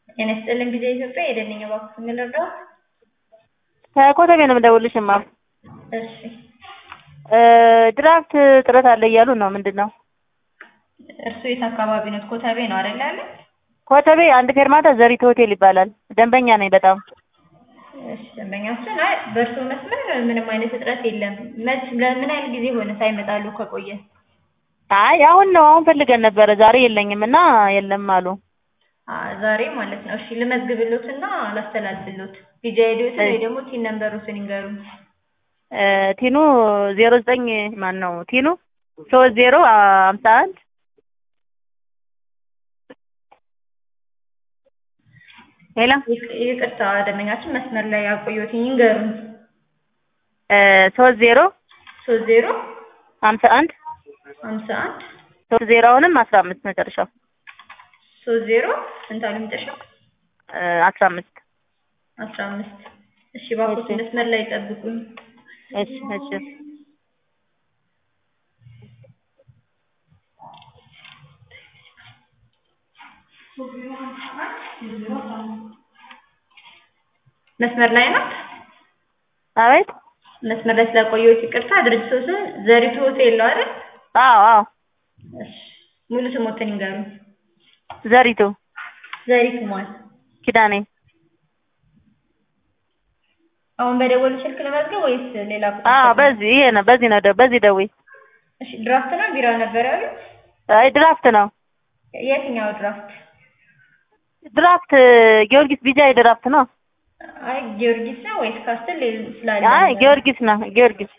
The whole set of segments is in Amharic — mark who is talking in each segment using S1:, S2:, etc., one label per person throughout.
S1: ጤና ይስጥልኝ ጊዜ ኢትዮጵያ የደንኛ ባንክ የምንረዳው
S2: ከኮተቤ ነው የምደውልልሽ እማ
S1: እሺ
S2: ድራፍት እጥረት አለ እያሉ ነው ምንድን ነው
S1: እርሱ የት አካባቢ ነው ኮተቤ ነው አይደል ያለ
S2: ኮተቤ አንድ ፌርማታ ዘሪት ሆቴል ይባላል ደንበኛ ነኝ በጣም
S1: እሺ ደንበኛችን አይ በእርሱ መስመር ምንም አይነት እጥረት የለም መች ለምን ያህል ጊዜ ሆነ ሳይመጣሉ ከቆየ
S2: አይ አሁን ነው አሁን ፈልገን ነበረ ዛሬ የለኝም እና የለም አሉ
S1: ዛሬ ማለት ነው እሺ ልመዝግብሎት እና ላስተላልፍሎት ቢጃ ሄዶትን ወይ ደግሞ ቲን ነንበሩትን ይንገሩን
S2: ቲኑ ዜሮ ዘጠኝ ማን ነው ቲኑ ሶስት ዜሮ ሀምሳ አንድ ሄሎ
S1: ይቅርታ ደንበኛችን መስመር ላይ ያቆየሁት ይንገሩን
S2: ሶስት ዜሮ
S1: ሶስት ዜሮ
S2: ሀምሳ አንድ
S1: ሀምሳ አንድ
S2: ሶስት ዜሮ አሁንም አስራ አምስት መጨረሻው
S1: ሶስት ዜሮ ስንት አሉ መጨረሻው
S2: አስራ አምስት
S1: አስራ አምስት እሺ እባክዎት መስመር ላይ ይጠብቁኝ
S2: እሺ እሺ
S1: መስመር ላይ ናት
S2: አቤት
S1: መስመር ላይ ስላቆየሁት ይቅርታ ድርጅቱ ስም ዘሪቱ ሆቴል ነው አይደል
S2: አዎ አዎ
S1: እሺ ሙሉ ስሞትን ይንገሩኝ
S2: ዘሪቱ
S1: ዘሪቱ ማን
S2: ኪዳኔ
S1: አሁን በደወሉ ስልክ ለመዝገብ ወይስ ሌላ ቁጥር
S2: አዎ በዚህ ይሄ ነው በዚህ ነው በዚህ ደውይ
S1: እሺ ድራፍት ነው ቢራ ነበር ያሉት
S2: አይ ድራፍት ነው
S1: የትኛው ድራፍት
S2: ድራፍት ጊዮርጊስ ቢጃይ ድራፍት ነው
S1: አይ ጊዮርጊስ ነው ወይስ ካስትል ስላለ
S2: አይ ጊዮርጊስ ነው ጊዮርጊስ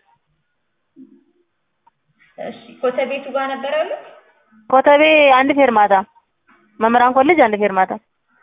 S1: እሺ ኮተቤቱ ጋር ነበር ያሉት
S2: ኮተቤ አንድ ፌርማታ መምህራን ኮሌጅ አንድ ፌርማታ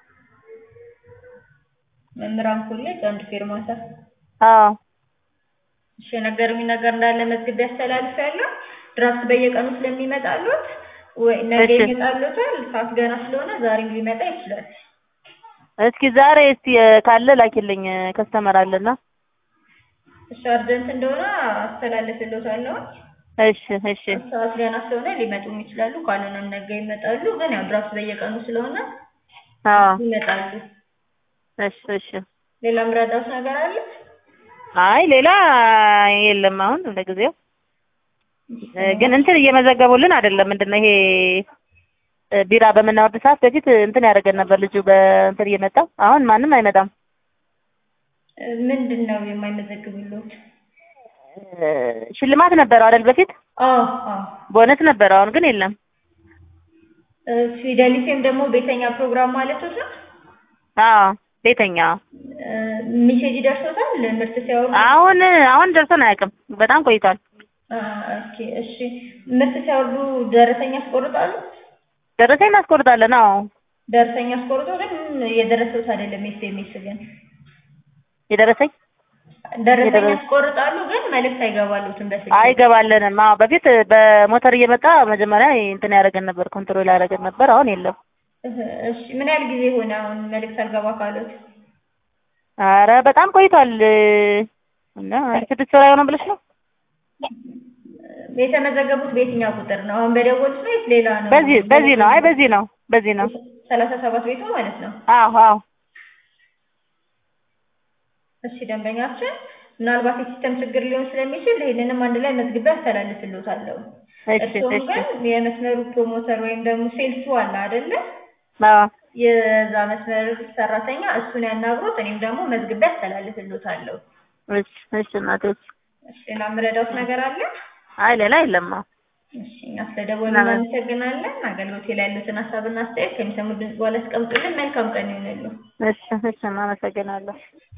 S1: መምህራን ኮሌጅ አንድ ፌርማታ
S2: አዎ
S1: እሺ የነገሩኝ ነገር እንዳለ መዝግቤ ያስተላልፋለሁ ድራፍት በየቀኑ ስለሚመጣሉት ወይ ነገ
S2: እሺ።
S1: ይመጣሉታል ሰዓት ገና ስለሆነ ዛሬም ሊመጣ ይችላል
S2: እስኪ ዛሬ እስቲ ካለ ላኪልኝ ከስተመር አለና
S1: እሺ አርጀንት እንደሆነ አስተላልፍልዎታለሁ
S2: እሺ እሺ
S1: ሰዓት ገና ስለሆነ ሊመጡም ይችላሉ ካልሆነም ነገ ይመጣሉ ግን ያው ድራፍት በየቀኑ ስለሆነ
S2: አዎ
S1: ይመጣሉ
S2: እሺ እሺ
S1: ሌላ ምረዳት ነገር አለ
S2: አይ ሌላ የለም አሁን ለጊዜው ግን እንትን እየመዘገቡልን አይደለም ምንድን ነው ይሄ ቢራ በምናወርድ ሰዓት በፊት እንትን ያደርገን ነበር ልጁ በእንትን እየመጣ አሁን ማንም አይመጣም
S1: ምንድን ነው የማይመዘግቡልዎት
S2: ሽልማት ነበረው አይደል በፊት
S1: አዎ አዎ
S2: ቦነስ ነበረው አሁን ግን የለም
S1: ፊደሊፌም ደግሞ ቤተኛ ፕሮግራም ማለት ነው
S2: አዎ ቤተኛ
S1: ሚሴጅ ደርሶታል ምርት ሲያወርዱ
S2: አሁን አሁን ደርሶን አያውቅም በጣም ቆይቷል
S1: ኦኬ እሺ ምርት ሲያወርዱ ደረሰኛ ያስቆርጣሉ
S2: ደረሰኝ እናስቆርጣለን አዎ
S1: ደረሰኛ አስቆርጦ ግን የደረሰውት አይደለም ኤስኤምኤስ ግን
S2: የደረሰኝ
S1: ደረሰኛ
S2: የደረሰ-
S1: ያስቆርጣሉ ግን መልእክት አይገባሉትም በስልክ
S2: አይገባልንም አዎ በፊት በሞተር እየመጣ መጀመሪያ እንትን ያደርገን ነበር ኮንትሮል ያደርገን ነበር አሁን የለም
S1: እሺ ምን ያህል ጊዜ ሆነ አሁን መልእክት አልገባ ካሉት
S2: አረ በጣም ቆይቷል እና ስድስት ወር አይሆንም ብለሽ ነው
S1: የተመዘገቡት በየትኛው ቁጥር ነው አሁን በደወሉት ነው ወይስ ሌላ ነው
S2: በዚህ በዚህ ነው አይ በዚህ ነው በዚህ ነው
S1: ሰላሳ ሰባት ቤቱ ማለት ነው
S2: አዎ አዎ
S1: እሺ ደንበኛችን ምናልባት የሲስተም ችግር ሊሆን ስለሚችል ይህንንም አንድ ላይ መዝግቤ አስተላልፍልዎታለሁ
S2: እሺ
S1: እርስዎም
S2: እሺ
S1: ግን የመስመሩ ፕሮሞተር ወይም ደግሞ ሴልሱ አለ አይደለ
S2: አዎ
S1: የዛ መስመር ሰራተኛ እሱን ያናግሩት እኔም ደግሞ መዝግቤ አስተላልፍልዎታለሁ
S2: እሺ እሺ እናቴ እሺ
S1: እሺ ሌላ የምረዳዎት ነገር አለ
S2: አይ ሌላ የለም አዎ
S1: እሺ እኛ ስለደወሉ
S2: ምናምን-
S1: እናመሰግናለን አገልግሎቴ ላይ ያሉትን ሀሳብና አስተያየት ከሚሰሙት ድምጽ በኋላ ያስቀምጡልን መልካም ቀን ይሁንልዎ
S2: እሺ እሺ እናመሰግናለሁ